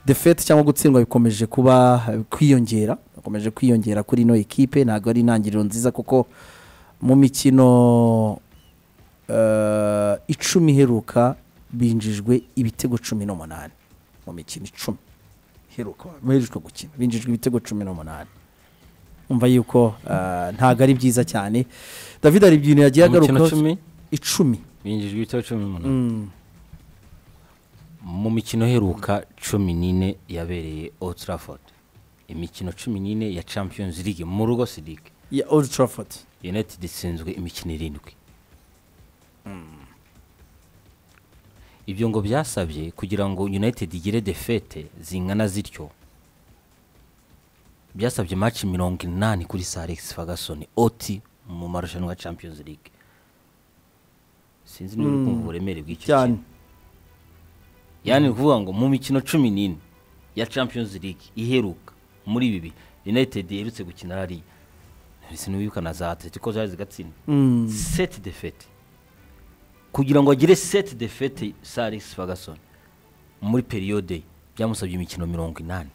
defete cyangwa gutsindwa bikomeje kuba kwiyongera bikomeje kwiyongera kuri ino ekipe ntabwo ari intangiriro nziza kuko mu mikino eh, icumi iheruka binjijwe ibitego cumi n'umunani mu mikino icumi iheruka baheruka gukina binjijwe ibitego cumi n'umunani umva yuko eh, ntabwo ari byiza cyane david hari ibintu yagiye Umukino agarukaho cumi icumi binjijwe ibitego cumi n'umunani Mm. mu mikino iheruka cumi n'ine yabereye Old Trafford imikino cumi n'ine ya Champions League mu rugo Sidique ya old trafford United itsinzwe imikino irindwi ibyo ngo byasabye kugira ngo United igire defete zingana zityo byasabye match mirongo inani kuri Sir Alex Ferguson oti mu marushanwa ya Champions League sinzi niba uri kumva uburemere bw'icyo cyane kintu yani ni ukuvuga ngo mu mikino cumi n'ine ya Champions League iheruka muri ibi bihe United iherutse gukina hariya sinibuka na za Atletico zari zigatsinda Mm. seti defete kugira ngo agire seti defete sa Alex Ferguson muri periyode byamusabye imikino mirongo inani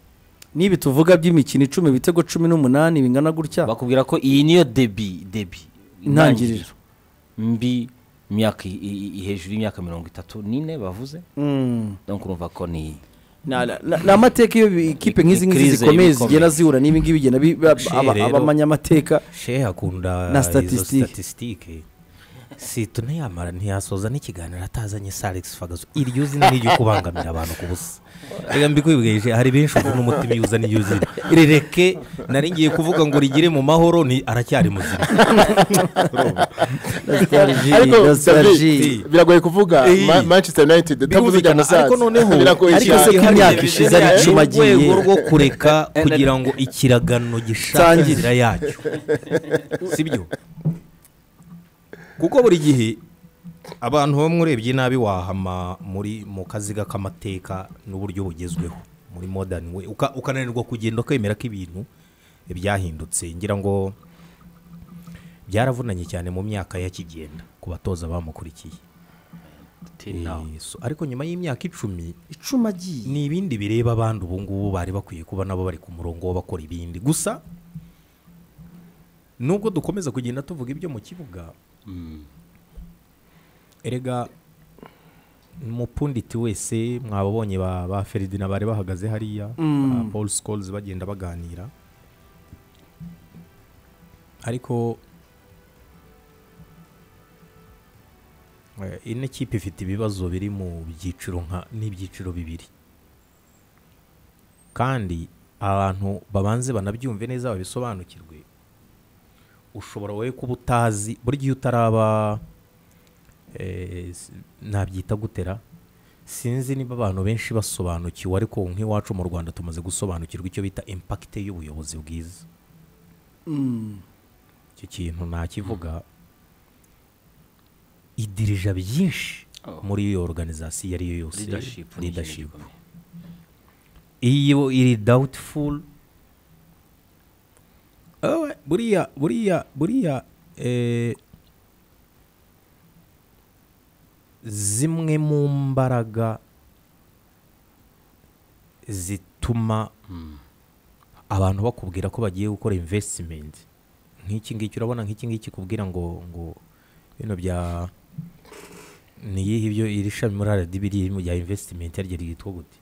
n'ibi tuvuga by'imikino icumi ibitego cumi n'umunani bingana gutya bakubwira ko iyi niyo debi debi Intangiriro. mbi imyaka i- i- i- hejuru y'imyaka mirongo itatu n'ine bavuze Mm. donc urumva ko ni Na- na- na- ni amateka iyo ikipe nk'izi Ni ngizi crise zikomeye iba zigenda ikomeye. zihura n'ibi ngibi bigenda bi- ba- She aba- rero- abamanya amateka shehe akunda Na na statistique. statisitike situ ntiyamara ntiyasoza n'ikiganiro atazanye saregisi fagazo iryo zina ni iryo kubangamira abantu ku busa reka mbikwibwije hari benshi ubona umutima iyo uzana iryo zina rireke nari ngiye kuvuga ngo rigire mu mahoro ni aracyari muzima Nostalgie, ariko nostalgie. David, biragoye kuvuga Eh. Ma- manchester united utavuze Birumvikana, jyana ariko noneho biragoye ariko cyane. se ko imyaka ishize ari Hari icumi agiye. urwego rwo kureka kugira ngo ikiragano gishake Tangire. inzira yacyo sibyo kuko buri gihe abantu bamwe urebye nabi wahama muri mu kaziga k'amateka n'uburyo bugezweho muri modern way Uka- ukananirwa kugenda ukemera ko ibintu byahindutse ngira ngo byaravunanye cyane mu myaka yakigenda ku batoza bamukurikiye Eh, so- ariko nyuma y'imyaka icumi icumi agiye ni ibindi bireba abandi ubu ngubu bari bakwiye kuba nabo bari ku murongo wo bakora ibindi gusa nubwo dukomeza kugenda tuvuga ibyo mu kibuga erega umupunditi wese mwababonye ba, ba feridina bari bahagaze hariya ba paul scores bagenda baganira ariko Eh, ino kipe ifite ibibazo biri mu byiciro nka n'ibyiciro bibiri kandi abantu babanze banabyumve neza babisobanukirwe ushobora wowe kuba utazi buri gihe utaraba eh, s- nabyita gutera sinzi niba abantu benshi basobanukiwe ariko nk'iwacu mu rwanda tumaze gusobanukirwa icyo bita impakite y'ubuyobozi bwiza icyo kintu nakivuga idirija byinshi muri iyo organization iyo ari yo yose leadership ni ikintu leadership gikomeye. iyo iri doubtful Owe, buriya buriya buriya eh, zimwe mu mbaraga zituma abantu bakubwira ko bagiye gukora investment nk'iki ngiki urabona nk'iki ngiki kubwira ngo ngo bino bya ni iyihe ibyo iri shami muri RDB riri mu bya investment yaryo ryitwa gute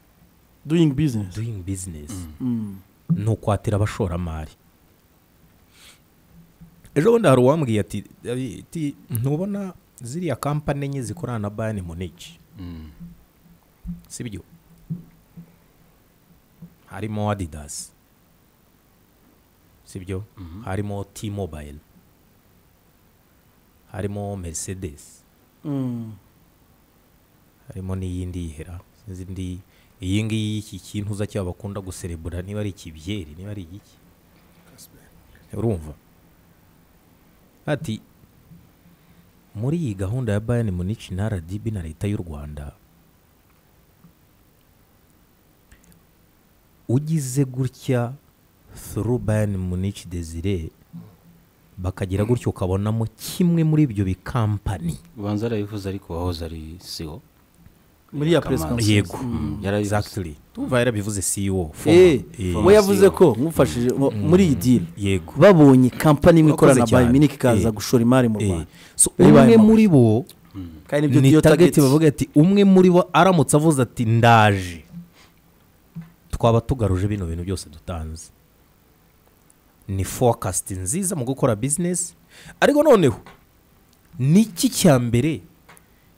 doing business doing business Mm. ni ukwatira abashoramari ejo bundi hari uwambwiye ati "David, ti, ntubona ziriya kampani enye zikorana na bayani muniki si byo harimo adidasi si byo harimo ti mobayiro harimo merisedesi Mm. harimo n'iyindi yihera sinzi indi iyi ngiyi iki kintu uza cyaba bakunda guserebura niba ari ikibyeri niba ari igiki urumva ati muri iyi gahunda ya bayani munici na rdb na leta y'u rwanda ugize gutya through bayani munici desire bakagira gutya ukabonamo kimwe muri ibyo bikampani ubanza arabivuze ariko wahoze ari siwo muri ya press Kamara. conference yego Mm, yarabivuze. exactly tuva yarabivuze CEO Eh, former, we eh, yavuze ko nkufashije mu- muri iyi deal yego babonye kampani imwe ikorana na Wakoze cyane. Bayiminik ikaza Eh. gushora imari mu Eh, Rwanda so Bari umwe bayamamaza. muri bo kandi nibyo ni niyo target target bavuga ati umwe muri bo aramutse avuze ati ndaje twaba tugaruje bino bintu byose dutanze ni forecast nziza mu gukora business ariko noneho ni iki cya mbere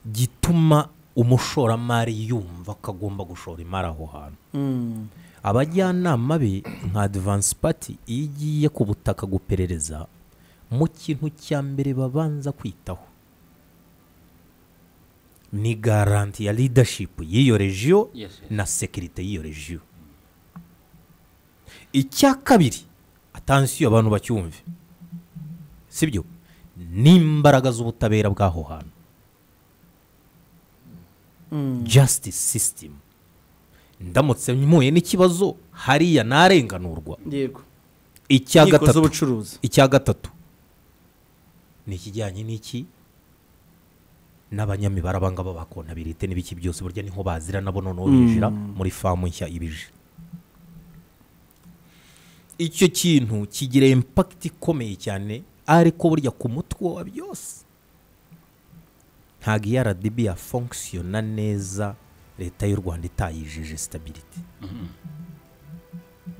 gituma umushoramari yumva ko agomba gushora imari aho hantu Mm. abajyanama be nka adivansi pati iyo igiye ku butaka guperereza mu kintu cya mbere babanza kwitaho ni garanti ya leadership y'iyo rejiyo Yes, yes. na sekirite y'iyo rejiyo icya kabiri atansiyo abantu bacyumve sibyo n'imbaraga z'ubutabera bw'aho hantu justice system ndamutse mpuye n'ikibazo hariya narenganurwa yego icya Inkiko gatatu z'ubucuruzi icya gatatu ni ikijyanye n'iki n'abanyamibare abangaba bakontabirite n'ibiki byose burya niho bazira nabo noneho binjira muri famu nshya ibije icyo kintu kigira impakiti ikomeye cyane ariko burya ku mutwe wa byose ntabwo iyo rdb yafonkisiyona neza leta y'u rwanda itayijeje sitabiriti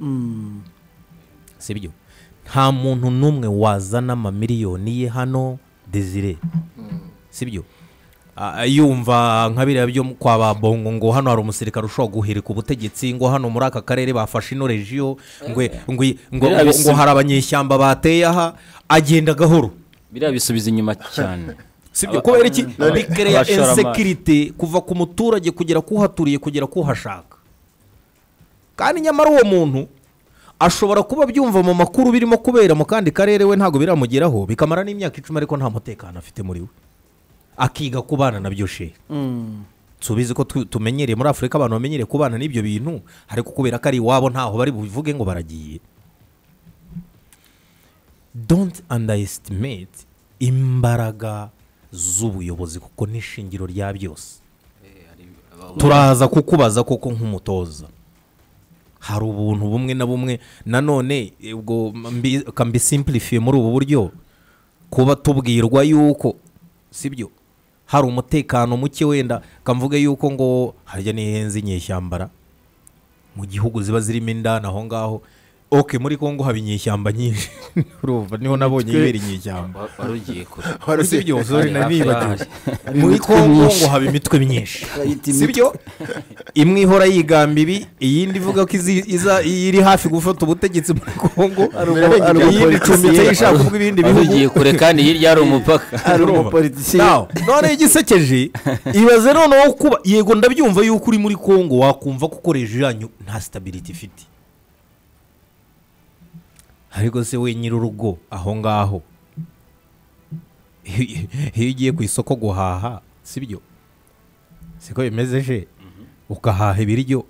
Mm. sibyo nta muntu n'umwe wazana amamiliyoni ye hano desire sibyo Ah, yumva nka biriya byo kwa ba bongo ngo hano hari umusirikare ushobora guhirika ubutegetsi ngo hano muri aka karere bafashe ino rejiyo ngo ngo ngo Biriya ngo- ngo bisi- hari abanyeshyamba bateye aha agenda gahoro biriya bisubiza inyuma cyane sibyo kubera iki Aba- bikereya abashoramari. insekirite kuva ku muturage kugera kuhaturiye kugera kuhashaka kandi nyamara uwo muntu ashobora kuba abyumva mu makuru birimo kubera mu kandi karere we ntabwo biramugeraho bikamara n'imyaka icumi ariko nta mutekano afite muri we akiga kubana nabyo shehe Mm. tubizi ko tu- tumenyereye muri afurika abantu bamenyereye kubana n'ibyo bintu ariko kubera ko ari iwabo ntaho bari bubivuge ngo baragiye don't underestimate imbaraga z'ubuyobozi kuko n'ishingiro rya byose turaza kukubaza koko nk'umutoza hari ubuntu bumwe na bumwe nanone eh, ubwo mbi- ka mbisimplifiye muri ubu buryo kuba tubwirwa yuko sibyo hari umutekano muke wenda kamvuge yuko ngo harya n'ihenze inyeshyambara mu gihugu ziba zirimo indani aho ngaho oke muri kongo haba inyeshyamba nyinshi urumva niho nabonye ibera inyeshyamba Wa- wari ugiye kure Wari uzi- sibyo sorry nari nibagiwe muri imitwe kongo myinshi. ngo haba imitwe myinshi Bayita imitwe. sibyo imwe ihora yigamba ibi iyindi ivuga ko izi- iza- iri hafi gufata ubutegetsi muri kongo Arubwo- arubwo iyindi icumbitse politiciye. ishaka kuvuga ibindi wari ugiye bihugu kure kandi hirya hari umupaka ari Urumva? umupolitisiye Now, noneho igisekeje ibaze noneho kuba yego ndabyumva yuko uri muri kongo wakumva ko ukoresha yanyu nta sitabiriti ifite ariko se we nyir'urugo aho ngaho iyo iyo ugiye ku isoko guhaha sibyo siko bimeze je ugahaha ibiryo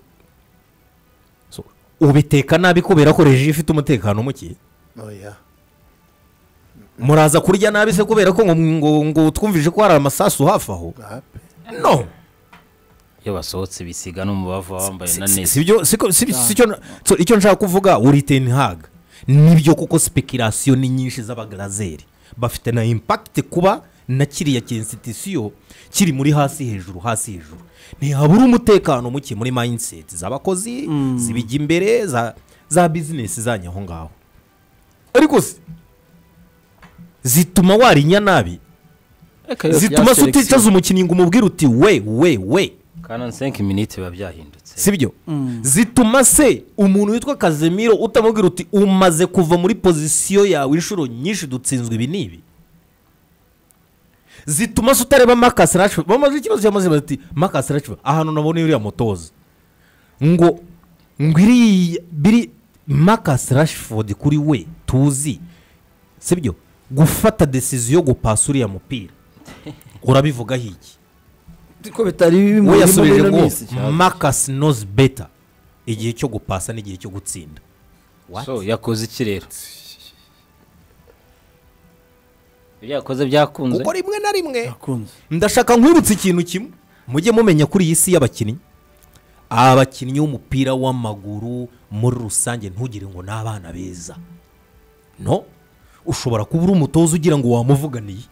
So, ubiteka nabi kubera ko reji ifite umutekano muke Oya. muraza kurya nabi se kubera ko ngo- ngo ngo twumvise ko hari amasasu hafi aho Aha. no iyo basohotse bisiga n'umubavu baba bambaye na Si- neza sibyo siko- si- sicyo na- so, icyo nshaka kuvuga uri teni haga nibyo kuko sipekirasiyo ni nyinshi z'abagalazeri bafite na impakiti kuba na kiriya kinsitisiyo kiri muri hasi hejuru hasi hejuru ntihabura umutekano muke muri mayiniseti z'abakozi zibijya imbere za za bizinesi zanyu aho ngaho ariko se zituma warinya nabi zituma se uticaza umukinnyi ngo umubwire uti we we we kanoni senke miniti biba byahindutse sibyo zituma se umuntu witwa kazemiro utamubwira uti umaze kuva muri pozisiyo yawe inshuro nyinshi dutsinzwe ibi n'ibi zituma se utareba makasi rashford bamaze ikibazo cyamaze bazi ati makasi rashford ahantu nabonye uriya mutoza ngo ngo iriya biri makasi rashford kuri we tuzi sibyo gufata desiziyo yo gupasa uriya mupira urabivugaho iki ko bitari bimurimo we yasubije bino ngo minsi. marcus knows better igihe cyo gupasa n'igihe cyo gutsinda What? so yakoze iki rero ibyo yakoze byakunze kuko rimwe na rimwe yakunze ndashaka nkwibutsa ikintu kimwe mujye mumenya kuri iyi si y'abakinnyi abakinnyi b'umupira w'amaguru muri rusange ntugire ngo ni abana beza no ushobora kuba uri umutoza ugira ngo wamuvuganiye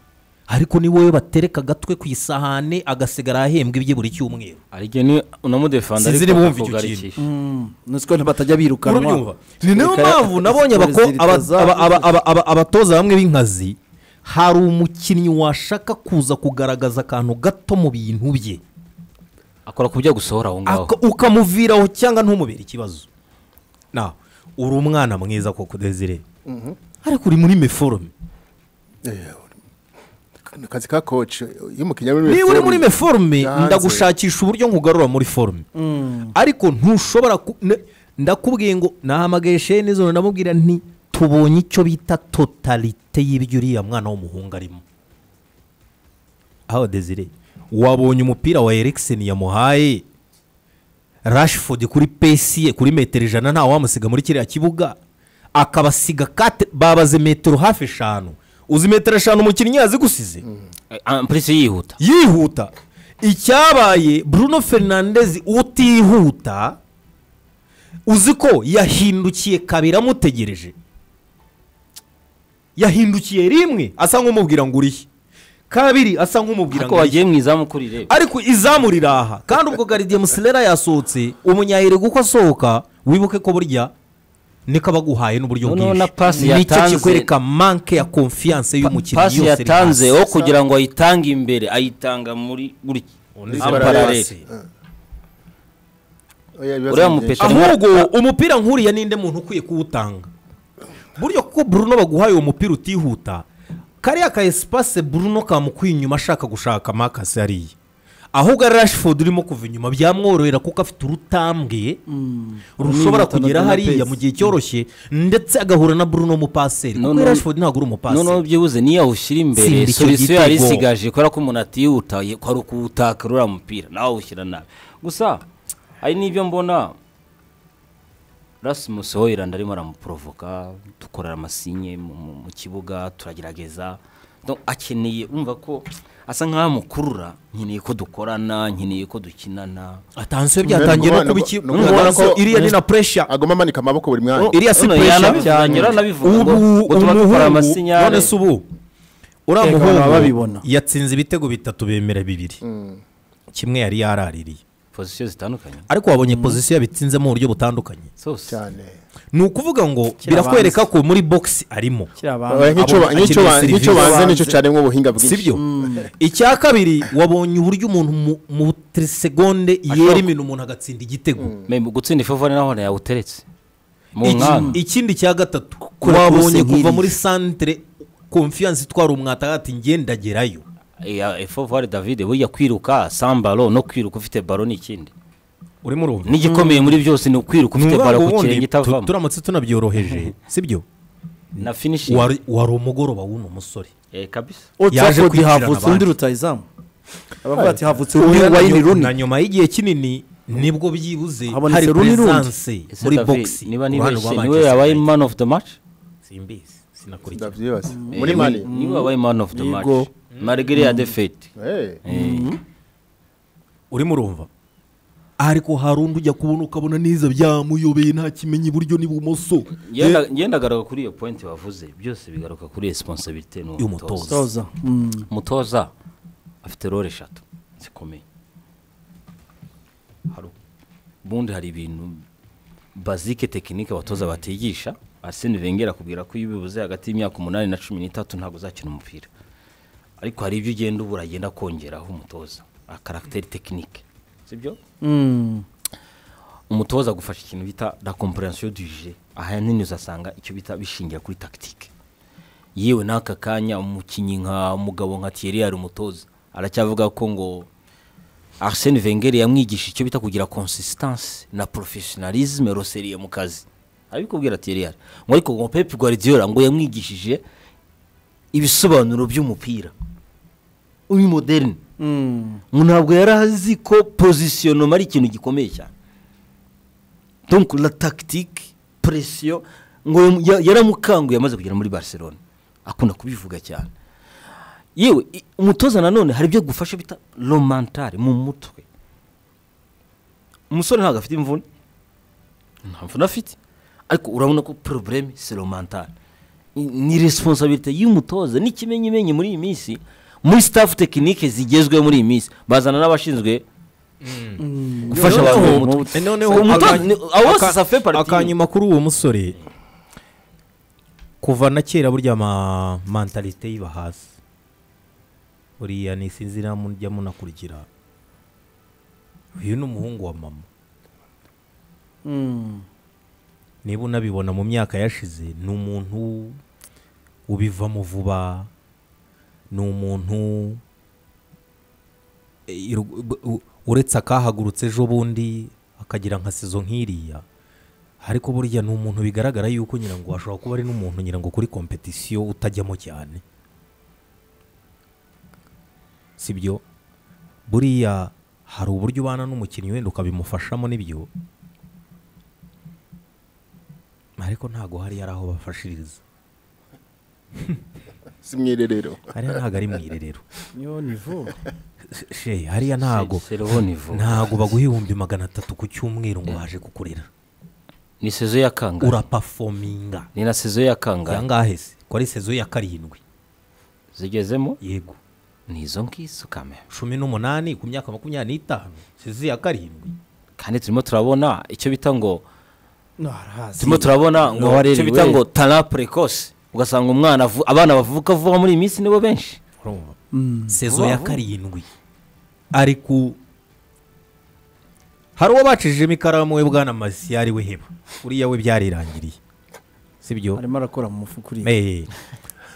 ariko ni wowe batereka agatwe ku isahane agasigara ahembwa ibye buri cyumweru ariko ni unamudefanda Sinzi ariko niba wumva icyo akakugarikisha. nusiko batajya birukanwa urabyumva ni nayo Reka- mpamvu nabonye abako- Brazil aba- itaza- aba- aba- aba- aba- abatoza bamwe b'inkazi hari umukinnyi washaka kuza kugaragaza akantu gato mu bintu bye akora ku byo gusohora aho ngaho Aka- ukamuviraho cyangwa ntumubere ikibazo nawe uri umwana mwiza koko desire ariko uri muri meforume ni akazi ka koci iyo umukiriya ari niba uri muri meforume Yanze. ndagushakisha uburyo nkugarura muri forume ariko ntushobora ku- ne- ndakubwiye ngo nahamagaye sheni nijoro ndamubwira nti tubonye icyo bita totalite y'ibyo uriya mwana w'umuhungu arimo aho desire wabonye umupira wa erikiseni yamuhaye rashifodi kuri pesi ye kuri metero ijana ntawe wamusiga muri kiriya kibuga akabasiga kate babaze metero hafi eshanu uzi metero eshanu umukinnyi yazigusize Ah, polisi yihuta yihuta icyabaye bruno fernandez utihuta uzi ko yahindukiye kabiri amutegereje yahindukiye rimwe asa nk'umubwira ngo urihe kabiri asa nk'umubwira ariko ngo urihe wagiye mu izamuku rireba ariko izamu riraha kandi ubwo garidie musilera yasohotse umunyayirego uko asohoka wibuke ko burya niko abaguhaye n'uburyo Noneho bwinshi na pasi nicyo yatanze- kikwereka manke ya konfiyanse y'umukinnyi pasi yose iri hasi. yatanze wo kugira ngo ayitange imbere ayitanga muri buri Undi en zibara parallel. yose. uriya mupeta ahubwo umupira nkuriya ninde muntu ukwiye kuwutanga buryo kuko Bruno baguhaye uwo mupira utihuta kariya ka esipase Bruno kamukwiye inyuma ashaka gushaka makasi hariya ahubwo ari Rashford urimo kuva inyuma byamworohera kuko afite urutambwe rushobora Runini, kugera atandatu na hariya pesi. mu gihe cyoroshye ndetse agahura na Bruno w'umupaseri No, kuko no. Rashford ntabwo uri noneho umupaseri byibuze niyo awushyira imbere Tsinda icyo solisiyo yari gitego. isigaje kubera ko umuntu atihuta ye- kwari ukuwutakara uriya mupira nawe awushyira nabi gusa hari n'ibyo mbona rasimusi hoyirandi arimo aramuprovoka dukorera amasinye mu- mu mu kibuga turagerageza Donc, akeneye urumva ko asa nk'aho amukurura nkeneye ko dukorana nkeneye ko dukinana atansiyo byatangiye no Nuko- kuba iki nuko- urabona ko nuko- iriya ni na puresha agomba amanika amaboko buri mwanya iriya si None puresha yanabivuze, yaranabivuze ngo- ngo tuba dukora amasinyari. none se ubu uriya Ego, baba muhungu babibona. yatsinze ibitego bitatu bemera bibiri kimwe yari yaraririye pozisiyo zitandukanye ariko wabonye pozisiyo yabitsinzemo mu buryo butandukanye zose cyane ni ukuvuga ngo Kirabanza. birakwereka ko muri bogisi arimo Oya, nk'icyo ba- akeneye nk'icyo ba- serivisi nk'icyo banze banze. nicyo cyane nk'ubuhinga bwinshi sibyo icya kabiri wabonye uburyo umuntu mu- mu segonde yera imino umuntu agatsinda igitego Mbe, gutsinda ifovone naho yawuteretse mu Iki- nkanda ikindi cya gatatu Kure wabonye kose kuva nk'iriya. muri santere konfiyanse itwara umwata ati ngendagerayo ya efovari davide burya kwiruka sambaro no kwiruka ufite baro ni ikindi urimo urumva n'igikomeye muri byose ni ukwiruka ufite baro ku kirenge ubundi tu- itavamo turamutse tunabyoroheje sibyo na finishingi wari wari umugoroba w'uno musore kabisa utapfa yaje uti kwigirana havutse abandi. undi rutayizamu abavuga ati havutse undi wayini runi na nyuma y'igihe kinini nibwo byibuze Habonetse hari Rooney Rundi. puresanse Ese muri David, bogisi niba ku ruhande rwa nibeshye niwe Manchester yabaye United. man of the match simbizi sinakurikira ndabyibase Eh, muri niwe- mani niwe yabaye man of the match Yego. marigere ya defete Eh, urimo urumva ariko hari undi ujya kubona ukabona neza byamuyobeye nta kimenyi iburyo n'ibumoso ndagaruka kuri iyo pointi bavuze byose bigaruka kuri resiponsabirite Y'umutoza. n'umutoza toza Mm. umutoza afite role eshatu zikomeye hari ubundi hari ibintu bazike tekinike abatoza batigisha arsene wenger akubwira ko iyo ubibuze hagati y'imyaka umunani na cumi n'itatu ntabwo uzakina umupira ariko hari ibyo ugenda ubura agenda kongeraho umutoza akaragiteri tekinike sibyo Mm. umutoza agufasha ikintu bita la comprehension du jeu ahanini uzasanga icyo bita bishingira kuri tactique yewe n'aka kanya umukinnyi nka umugabo nka Thierry ari umutoza aracyavuga ko ngo Arsene Wenger yamwigisha icyo bita kugira consistance na professionalisme roseriye mu kazi arabikubwira Thierry Henry. ngo ariko ngo Pep Guardiola ngo yamwigishije ibisobanuro by'umupira uyu moderne Mm. ngo ntabwo yari azi ko positionnement ari ikintu gikomeye cyane donc la tactique pression ngo yam- ya- yaramukanguye amaze kugera muri barcelone akunda kubivuga cyane yewe i- umutoza nanone hari ibyo gufasha bita romantari mu mutwe umusore ntabwo afite imvune nta mvune afite ariko urabona ko porobureme si romantari ni resiponsabirite y'umutoza n'ikimenyimenyi muri iyi minsi muri sitafu tekinike zigezweho muri iyi minsi bazana n'abashinzwe gufasha abantu mu mutwe Eh, noneho umutoza aka- ni- aho aka- ça fait partie. akanyuma kuri uwo musore kuva na kera burya ma mentalite yiba hasi uriya nisinzira mujya munakurikira uyu ni umuhungu wa mama Mm. niba unabibona mu myaka yashize ni umuntu ubivamo vuba ni umuntu eh, iru- b- u- uretse akahagurutse ejo bundi akagira nka sezo nk'iriya ariko burya ni umuntu bigaragara yuko ngira ngo ashobora kuba ari n'umuntu ngira ngo kuri kompetisiyo utajyamo cyane sibyo buriya hari uburyo ubana n'umukinnyi wenda ukabimufashamo n'ibyo ariko ntabwo hari ari aho bafashiriza si mu irerero hariya ntabwo ari mu irerero Yo nivo. she hariya ntabwo C'est- c'est le haut niveau. ntabwo baguha ibihumbi magana atatu ku cyumweru ngo baje kukurera ni sezo ya kangahe urapafominga ni na sezo ya ya kangahe ngahe se ko ari sezo ya karindwi zigezemo yego ni izo ngizo kamera cumi n'umunani ku myaka makumyabiri n'itanu sezo ya karindwi kandi turimo turabona icyo bita ngo No harazi. turimo turabona ngo N'uwaririwe. icyo bita ngo tara precoce ugasanga umwana avu- abana bavuka vuba muri iyi minsi nibo benshi Urumva? Mm. sezo Vuba ya vuba. karindwi ari ku hari uwo bacishijemo ikaramu we bwana masiyari we heba uriya we byarirangiriye sibyo Arimo arakora mu mufuka uri. Eh,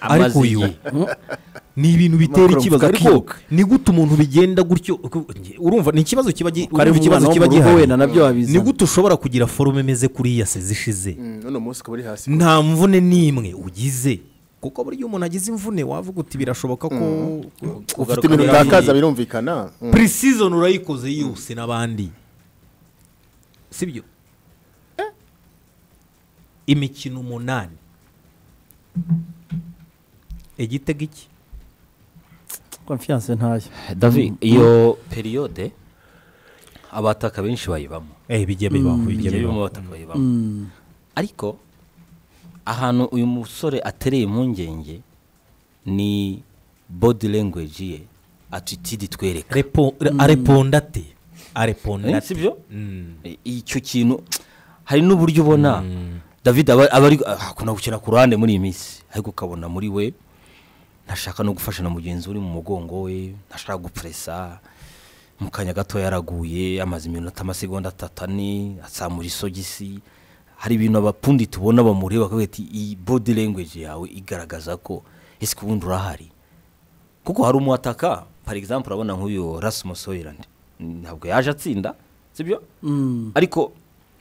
Amazi ariko uyu ye. ni ibintu bitera Amakuru ikibazo avuga ariko akiruka. ni gute umuntu bigenda gutyo ku- urumva ni ikibazo kiba gi- Kari urumva mu ikibazo mwana wo kiba mu rugo gihari wenda nabyo wabizana. ni gute ushobora kugira forume imeze kuri iya sezi ishize uno munsi ukaba uri hasi nta mvune n'imwe ugize kuko burya umuntu agize imvune wavuga uti birashoboka ko ufite ibintu utakaza birumvikana Mm. purisizoni urayikoze yose n'abandi sibyo imikino umunani igitego iki Confiance ntayo. davi iyo periyode abataka benshi bayibamo Eh, bijya bibaho Bijya bijya bibamo bibaho abataka bayibamo ariko ahantu uyu musore atereye impungenge ni body language ye attitude itwereka Repo- re- areponda ate areponda Eh, ate sibyo Mm. I- icyo kintu hari n'uburyo ubona david aba aba ari ah, akunda gukina ku ruhande muri iyi minsi ariko ukabona muri we ntashaka no gufasha na mugenzi we uri mu mugongo we ntashaka gupuresa mu kanya gato yaraguye amaze iminota amasegonda atatu ane atsamura isogisi hari ibintu abapundi tubona bamureba bakavuga ati iyi body language yawe igaragaza ko ese ubundi urahari kuko hari umwataka par exemple urabona nk'uyu Rasmus Hojlund ntabwo yaje atsinda sibyo ariko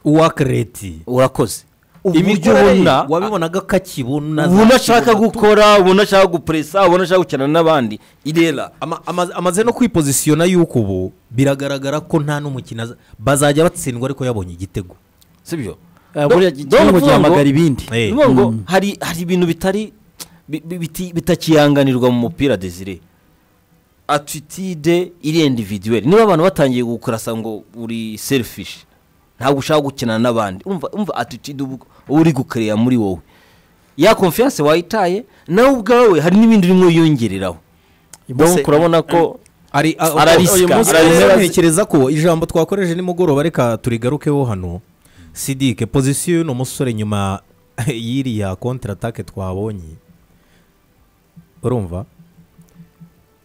uwakereti urakoze uburyo imikorere ubona wabibonaga ko akibona ubona ashaka gukora ubona ashaka gupuresa ubona ashaka gukina n'abandi irera Ama- ama- amaze no kwipozisiyona yuko ubu biragaragara ko nta n'umukino aza- bazajya batsindwa ariko yabonye igitego sibyo Eh, buriya Do- iki do ngo kuvuga gihamagara ibindi. ni Eh. ukuvuga ngo hari hari ibintu bitari bi- bi- biti- bitakihanganirwa mu mupira desire atitide iri individuelle niba abantu batangiye gukurasa ngo uri selfish ntabwo ushaka gukinana n'abandi umva umva atitide uba uri gukereya muri wowe ya confiance wayitaye nawe ubwawe hari n'ibindi urimo yongereraho donc urabona ko ari a- Ararisika, uyu munsi ararisika. rero ntekereza ko ijambo twakoresheje nimugoroba reka turigarukeho hano sidike pozisiyo y'uno musore nyuma y'iriya kontra atake twabonye urumva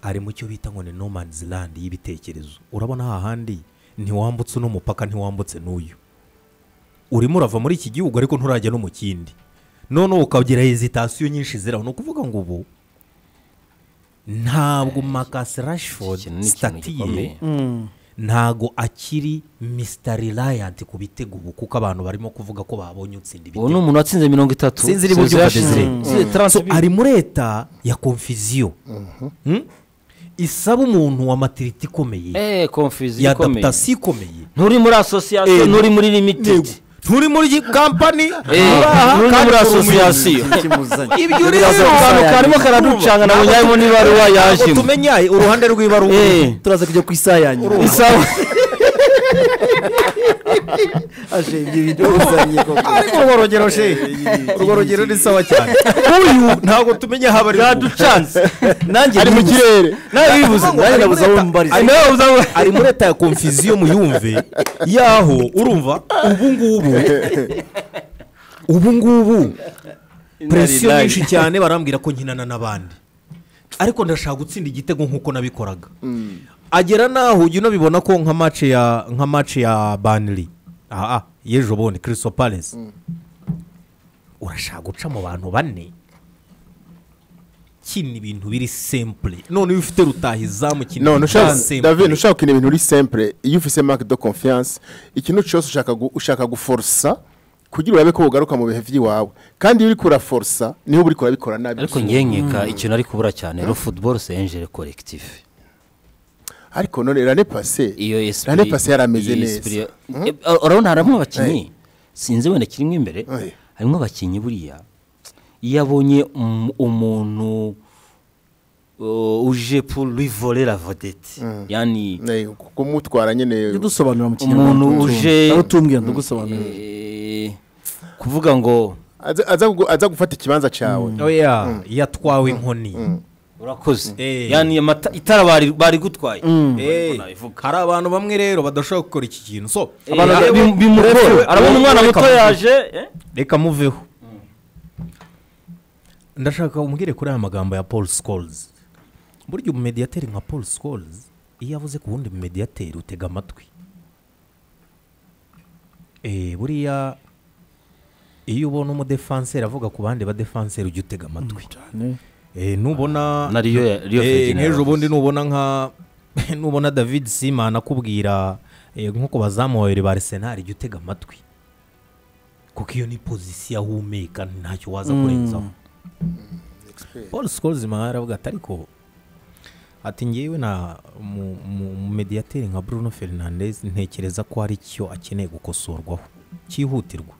ari mu cyo bita ngo ni no man's land y'ibitekerezo urabona hahandi ntiwambutse uno mupaka ntiwambutse n'uyu urimo urava muri iki gihugu ariko nturajya no mu kindi noneho ukagira hezitasiyo nyinshi ziraho ni ukuvuga ngo ubu ntabwo makasi rashford ikintu ni ikintu sitati gikomeye. ye ntago akiri Mr. Reliant ku bitego ubu kuko abantu barimo kuvuga ko babonye utsinda ubu ni ibitego umuntu watsinze mirongo itatu sinzi niba Sergio ubyumva Desire. Desire Si- So, transfer- ari muri eta ya confusion Hmm? isaba umuntu wa matiriti ikomeye eh confusion ya ikomeye adaptasiyo ikomeye nturi muri association Eh, nturi muri Yego. limited turi muri kampani Turi no muri asosiyasiyo ibyo Turi muri uri asosiyasiyo karimo karaducanga nabo nyabona ibaruwa yajemo tumenya uruhande rw'ibaruwa Eh, turaza kujya ku isaha yanyu isawa aje ibyo bintu uzanye koko ariko urwo rugero she urwo rugero ni sawa cyane uyu ntabwo tumenya haba ari yaducanze nanjye ari mu nibuze. kirere nawe bibuze Ngo nanjye ari nabuze muri aho leta- mbariza ari muri leta- ari muri leta ya komfiziyo muyumve yaho urumva ubu ngubu ubu ngubu presiyo nyinshi cyane barambwira ko nkinana n'abandi ariko ndashaka gutsinda igitego nk'uko nabikoraga agera n'aho ujya unabibona ko nka mace ya nka mace ya baniri aha y'ejo bundi kirisito palesi urashaka guca mu bantu bane kina ibintu biri sempure none iyo ufite rutahizamu kina none ibintu ushaka bya simple. david ushaka gukina ibintu uri simple iyo ufite mark de confiance ikintu cyose ushaka gu- ushaka guforosa kugira urabe ko ugaruka mu bihe by'iwawe kandi iyo uri kuraforosa niho uri kurabikora nabi ariko ngewe nkeka ikintu ari kubura cyane ro futuboro senjere korekitifu ariko none rane pase iyo esprit rane pase yarameze iyo neza esprit- Eh, urabona harimo abakinnyi sinzi wenda kirimo imbere Aye. harimo abakinnyi buriya iyo abonye um- umuntu uh, uje pour lui voler la vedette yani Eh, kumutwara nyine Ujye udusobanurira mu umuntu kinyarwanda uje aho tumbwira ndagusobanurira eh, kuvuga ngo aza- aza kugu- aza gufata ikibanza cyawe oya yatwawe inkoni urakoze Eh. yani amata- itara bari- bari gutwaye Eh, hari abantu bamwe rero badashobora gukora iki kintu so Abantu reba- bim- bimugora reba- arabona umwana reba- muto reba- yaje eh? reka muveho ndashaka umbwire kuri aya magambo ya paul scores burya umumediyateri nka paul scores iyo avuze ku wundi mumediyateri utega amatwi Eh, buriya iyo ubona umudefanseri avuga ku bandi badefanseri ujya utega amatwi Eh, nubona na Rio- Rio Eh, Ferdinand nk'ejo bundi nubona nka nubona david simon akubwira eh, nko ku bazamu babiri ba arsenal jya utega amatwi kuko iyo ni pozisiyo ahumeka ntacyo waza kurenzaho paul scoresman yaravuga ati ariko ati ngewe na mu- mu- mu mediyateri nka bruno fernandez ntekereza ko hari icyo akeneye gukosorwaho cyihutirwa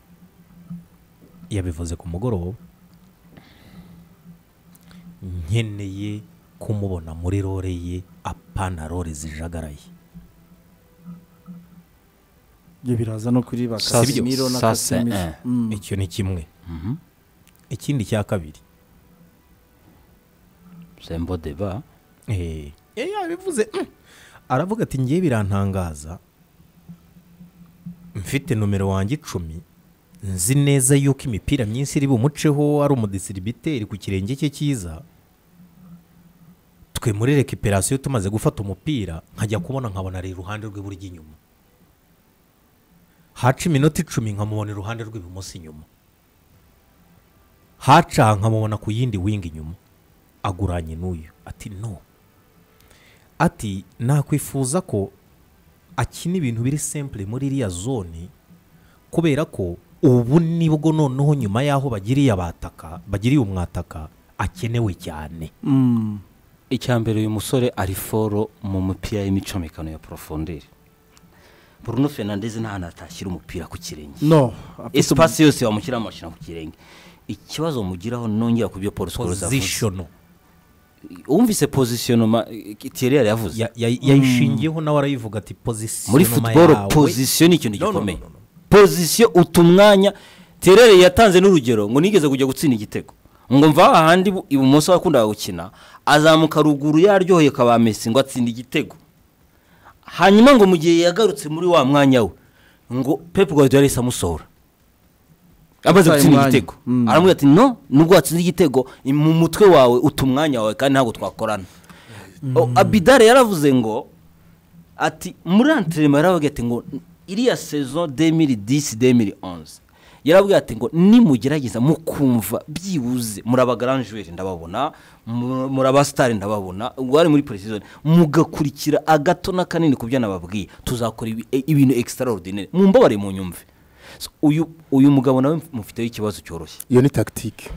yabivuze ku mugoroba nkeneye kumubona muri rore ye apana rore zijagaraye ibyo biraza no kuri ba Sasa- Casemiro na Sasa, Casemiro eh. Mm. icyo ni kimwe ikindi cya kabiri sembo deba Eh, eh, yabivuze mm. aravuga ati ngewe birantangaza mfite nomero wanjye icumi nzi neza yuko imipira myinshi iri bumuceho ari umudisiribiteri ku kirenge cye cyiza twe muri rekiperasiyo tumaze gufata umupira nkajya kubona nkabona ari iruhande rw'iburyo inyuma haca iminota icumi nkamubona iruhande rw'ibumoso inyuma haca nkamubona ku yindi wingi inyuma aguranye n'uyu ati no ati nakwifuza ko akina ibintu biri simple muri iriya zone kubera ko ubu nibwo noneho nyuma y'aho bagiriye abataka bagiriye umwataka akenewe cyane Mm. icyambere uyu musore ari foro mu mupira y'imicomekano ya porofonderi bruno fernandez nta hantu atashyira umupira ku kirenge no esipasi yose wamushyira amashyira ku kirenge ikibazo mugiraho nongera ku byo paul scores avuze pozishono wumvise pozisiyonoma tiyeriyari yavuze Ya- ya- yayishingiyeho nawe arayivuga ati pozisiyo muri futuboro pozisiyo ni ikintu gikomeye pozisiyo uta umwanya terere yatanze n'urugero ngo nigeze kujya gutsinda igitego ngo mva ahandi ibumoso wakundaga gukina azamuka ruguru yaryoheye kabamesi ngo atsinde igitego hanyuma ngo mu gihe yagarutse muri wa mwanya we ngo pepu guardiola yahise amusohora amaze Ataye gutsinda umwanya. igitego Mm. aramubwira ati no nubwo watsinze igitego mu mutwe wawe uta umwanya wawe kandi ntabwo twakorana O- abidare yaravuze ngo ati muri anterinoma yaravuga ati ngo iriya sezo demiri disi demiri onze yaravuga ati ngo nimugerageza mukumva byibuze muri abagaranjweri ndababona mu- muri abasitari ndababona ubwo bari muri puresizoni mugakurikira agato na kanini ku byo nababwiye tuzakora ibi- e- ibintu ekisitara orudineri mumbabare mu nyumve So, uyu uyu mugabo nawe mufiteho ikibazo cyoroshye iyo ni tagitike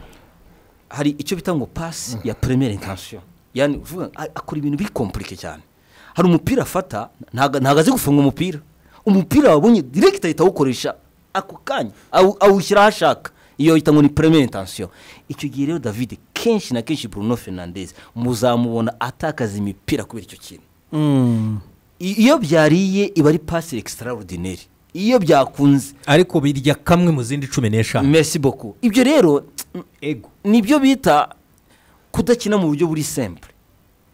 hari icyo bita ngo pasi ya première intention yani uvuga ngo, a- akora ibintu bikomplike cyane hari umupira afata ntago ntago azi gufunga umupira umupira wabonye direct ahita awukoresha ako kanya awu- awushyira aho ashaka iyo yita ngo ni premier intention icyo gihe rero david kenshi na kenshi bruno fernandes muzamubona atakaza imipira kubera icyo kintu I- iyo byariye iba ari pasi extraordinaire iyo byakunze ariko birya kamwe mu zindi cumi n'eshanu merci beaucoup ibyo rero ego nibyo bita kudakina mu buryo buri simple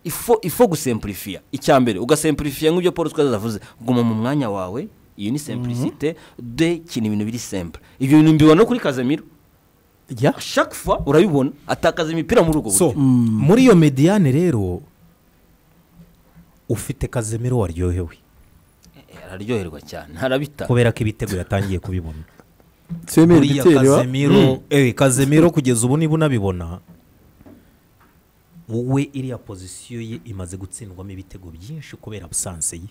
ifo ifo gusemplifiya icya mbere ugasemplifiya nk'ibyo paul twaza avuze guma mu mwanya wawe iyo ni simplicite de kina ibintu biri simple ibyo bintu mbibona no kuri kazamiro ya chaque fois urabibona atakaza imipira muri ubwo so buryo muri iyo mediyane rero ufite kazemiro waryohewe Eh, araryoherwa cyane arabita kubera ko ibitego yatangiye kubibona Semeri buriya Giterwa. kazemiro ewe kazemiro kugeza ubu niba unabibona wowe iriya pozisiyo ye imaze gutsindwamo ibitego byinshi kubera abusanse ye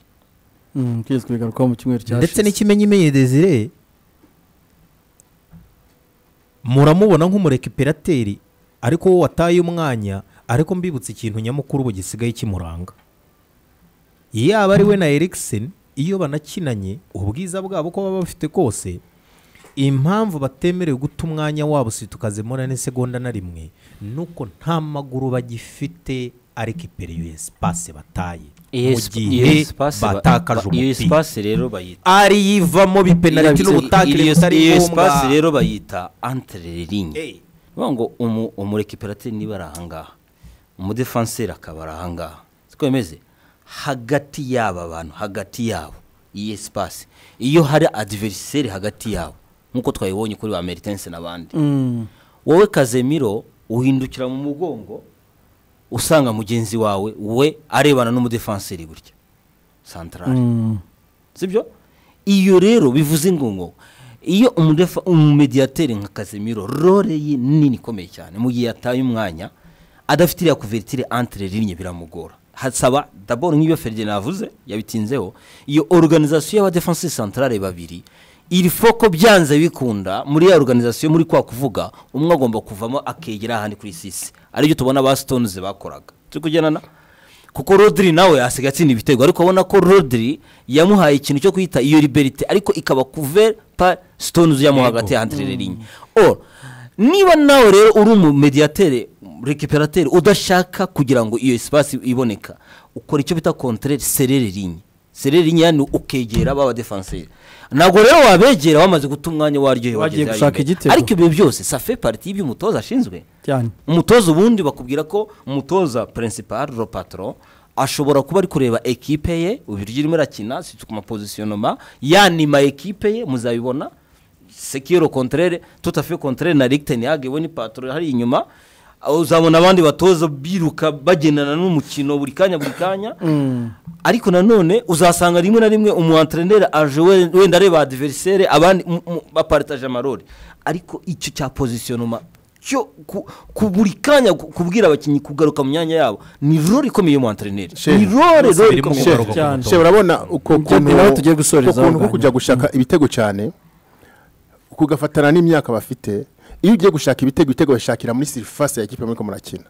Mm, twigeze kubigarukaho mu cyumweru cyashize ndetse n'ikimenyimenye desire muramubona nk'umurekiperateri ariko wowe wataye umwanya ariko mbibutse ikintu nyamukuru ubu gisigaye kimuranga yaba ari we na erikiseni iyo banakinanye ubwiza bwabo ko baba bafite kose impamvu batemerewe guta umwanya wabo situkazemura n'isegonda na rimwe nuko nta maguru bagifite ariko ipera iyo esipase bataye mu gihe batakaje iyo umupira espace rero bayita ariyivamo bipenaliti Iyo- n'ubutakire iyo- butari iyo ngombwa espace rero bayita antere ringi Eh, bivuga ngo umu- umurekiperateri niba ari ahangaha umudefanseri akaba ari ahangaha siko bimeze hagati y'aba bantu hagati yabo iyi sipasi iyo hari adiveriseri hagati yabo nk'uko twabibonye kuri ba meritense n'abandi wowe kazemiro uhindukira mu mugongo usanga mugenzi wawe we arebana n'umudefanseri gutya santarari sibyo iyo rero bivuze ngo ngo iyo umudefa umumediyateri nka kazimiro role ye nini ikomeye cyane mu gihe yataye umwanya adafite iriya kuvertire antre rimwe biramugora hasaba daboro nk'ibyo ferdinand avuze yabitinzeho iyo organizasiyo y'abadefansi santarare babiri iri foko byanze bikunda muri ya organizasiyo muri kwa kuvuga umwe agomba kuvamo akegera ahandi kuri sisi aribyo tubona ba stones bakoraga turi kugendana kuko rodiri nawe asigaye atsinda ibitego ariko ubona ko rodiri yamuhaye ikintu cyo kwita iyo liberite ariko ikaba kuver pa sitonuzi yamuha hagati ya hantirere rinye Or, niba nawe rero uri umumediyatere rekiperateri udashaka kugira ngo iyo esipasi iboneka ukora icyo bita kontere serere rinye serere rinye yani ukegera baba defanseri ntabwo rero wabegera wamaze guta umwanya waryohewe Wagiye wageze gushaka aho imbere. igitego. ariko ibyo byose safe pariti y'ibyo umutoza ashinzwe cyane umutoza ubundi bakubwira ko umutoza principal ro patro ashobora kuba ari kureba ekipe ye uburyo irimo irakina si ku mapozisiyonoma yanima ekipe ye muzabibona sekiro kontrere tutafe kontrere na rigitenihage we ni patro hari inyuma uzabona abandi batoza biruka bagendana n'umukino buri kanya buri kanya ariko nanone uzasanga rimwe na rimwe umuantreneri aje we- wenda areba adiverisere abandi mu- mu- baparitaje amarori ariko icyo cya pozisiyonoma cyo ku- ku buri kanya ku- kubwira abakinnyi kugaruka mu myanya yabo ni rore ikomeye y'umuantreneri Sheri. ni rore Bose rore birimo ikomeye kugaruka ku Cyane. mutoza. Sheba urabona uko Ibyo ni naho tugiye gusoreza uko kuntu aho ko kujya gushaka ibitego cyane kugafatana n'imyaka bafite iyo ugiye gushaka ibitego ibitego bashakira muri sirifasi ya kipe muriko murakina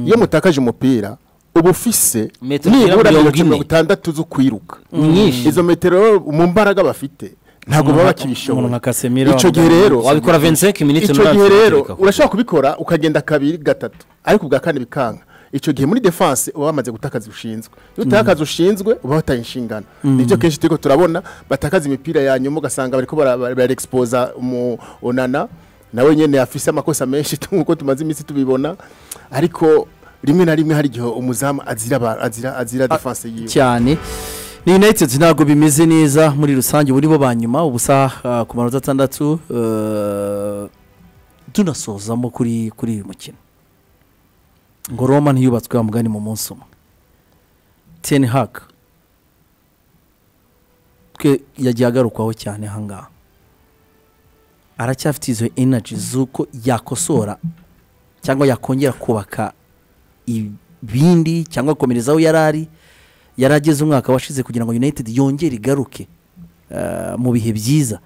iyo mutakaje umupira uba ufise Metero nibura mirongo metero ine. mirongo itandatu zo kwiruka Nyinshi. izo metero rero mu mbaraga bafite ntabwo baba bakibishobora umuntu nka Casemiro icyo gihe rero wabikora 25 minutes icyo n'umunani gihe rero ukabireka kuko. urashobora kubikora ukagenda kabiri gatatu ariko ubwa kane bikanga icyo gihe muri defanse uba wamaze gutakaza ushinzwe iyo utakaza akazi ushinzwe uba wataye inshingano nibyo kenshi turi ko turabona batakaza imipira ya nyuma ugasanga bari ko bara- bara- barexposa umu- onana nawe nyine afise amakosa menshi nk'uko tumaze iminsi tubibona ariko rimwe na rimwe hari igihe umuzamu azira aba- azira azira defanse yiwe cyane ni united ntabwo bimeze neza muri rusange buri bo ba nyuma ubusa ah, ku manota atandatu eh, tunasozamo kuri kuri uyu mukino ngo roma ntiyubatswe wa mugani mu munsi umwe ten hag twe yagiye agarukwaho cyane ahangaha aracyafite izo energy z'uko yakosora cyangwa yakongera kubaka ibindi cyangwa akomereza aho yari ari yari ageze umwaka washize kugira ngo united yongere igaruke eh, mu bihe byiza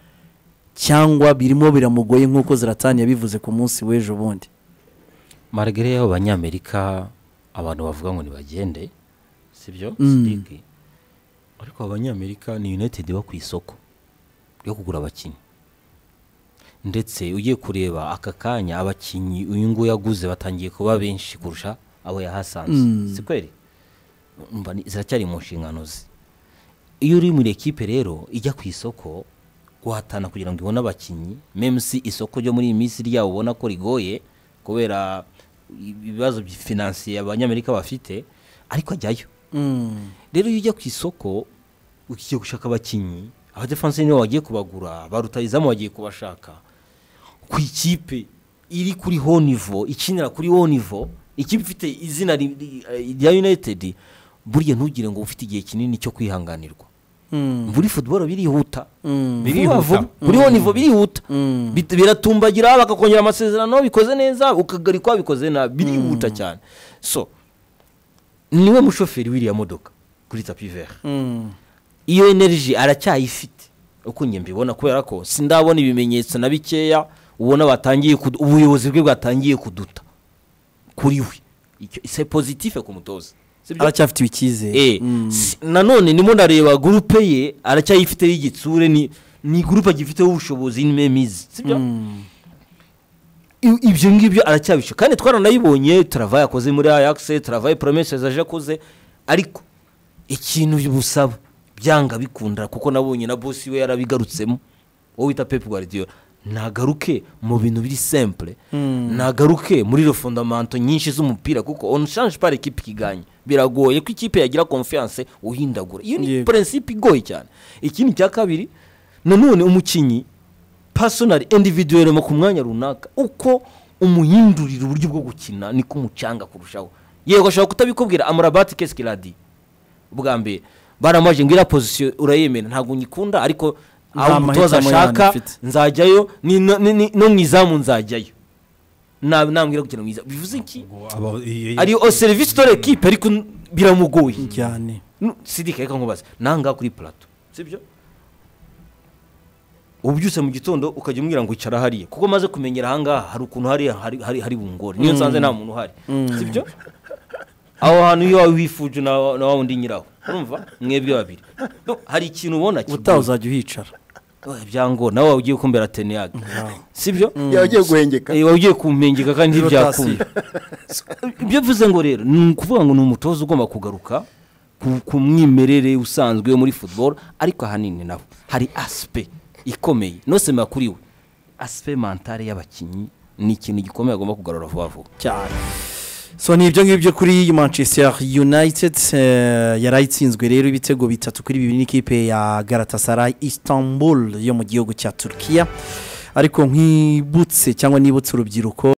cyangwa birimo biramugoye nk'uko ziratani yabivuze ku munsi w'ejo bundi margere y'abo banyamerika abantu bavuga ngo nibagende sibyo Mm. Sidiki. ariko abanyamerika ni united iba ku isoko ryo kugura abakinnyi ndetse ugiye kureba aka kanya abakinnyi uyu nguyu yaguze batangiye kuba benshi kurusha abo yahasanze si kweri Umva ni- ziracyari mu nshingano ze iyo uri muri ekipe rero ijya ku isoko guhatana kugira ngo ibone abakinnyi meme si isoko ryo muri iyi minsi ryabo ubona ko rigoye kubera ibibazo finansiye abanyamerika bafite ariko ajyayo rero iyo ujya ku isoko ugiye gushaka abakinnyi abadefanse nibo bagiye kubagura ba rutayizamu bagiye kubashaka ku ikipe iri kuri ho nivo ikinira kuri ho nivo ikipe ifite izina ri- ri- eh, rya united burya ntugire ngo ufite igihe kinini cyo kwihanganirwa muri football birihuta vuba vuba kuri ho nivo birihuta Bit- biratumbagira bakakongera amasezerano bikoze neza ukagarikwa bikoze nabi birihuta cyane so niwe mushoferi w'iriya modoka kuri tapi vera iyo energy aracyayifite uko njye mbibona kubera ko sindabona ibimenyetso na bikeya ubona batangiye kudu- ubuyobozi bwe bwatangiye kuduta kuri we Icyo- c'est positif ku mutoza sibyo? aracyafitiwe icyizere Eh, si- nanone ndimo ndareba gurupe ye aracyayifiteho igitsure ni ni gurupe agifiteho ubushobozi n'imemizi sibyo I- ibyo ngibyo aracyabisha kandi twaranayibonye turava yakoze muri ayakise turava promese zaje akoze ariko ikintu busaba byanga bikunda kuko nabonye na bosi we yarabigarutsemo uwo wita pepu guardiola nagaruke mu bintu biri simple nagaruke muri refondamanto nyinshi z'umupira kuko on change par equipe kiganye biragoye ko ikipe yagira confiance uhindagura iyo ni Yego. principe igoye cyane ikindi cya kabiri nanone umukinnyi personal individuel mu ku mwanya runaka uko umuhindurira uburyo bwo gukina niko umucanga kurushaho yego ashobora kutabikubwira amurabati kesikiradi bwa mbere baramaje ngo iriya pozisiyo urayemera ntabwo nyikunda ariko aho umutoza mahitamo yanjye ashaka mfite. nzajyayo ni- no- ni- ni- no mu izamu nzajyayo Na- nambwira kugira ngo mu izamu bivuze iki ariyo serivisi dore ekipe ariko n- biramugoye cyane sidike reka nkubaze nangaha kuri plato sibyo ubyutse mu gitondo ukajya umbwira ngo icara hariya kuko maze kumenyera ahangaha hari ukuntu hariya hari- hari hari bungore niyo nsanze nta muntu uhari sibyo aho hantu iyo wawe wifuje na na wa wundi nyiraho urumva mwebwe babiri No, hari ikintu ubona ubutaha kigoye. uzajya uhicara Oya, byangora nawe waba ugiye kumbera teniyage sibyo yagiye guhengeka Eh, waba ugiye kumpengeka kandi Niba ntibyakunda ibyo mvuze ngo rero ni ukuvuga ngo ni umutoza ugomba kugaruka ku- ku mwimerere usanzwe yo muri football ariko ahanini nabo hari asipe ikomeye nosema kuri we asipe mentale y'abakinnyi ni ikintu gikomeye agomba kugarura vuba vuba cyane so ni ibyo ngibyo kuri manchester united eh, yarayitsinzwe rero ibitego bitatu kuri bibiri n'ikipe ya galatasaray istanbul yo mu gihugu cya turukiya ariko nkibutse cyangwa nibutse urubyiruko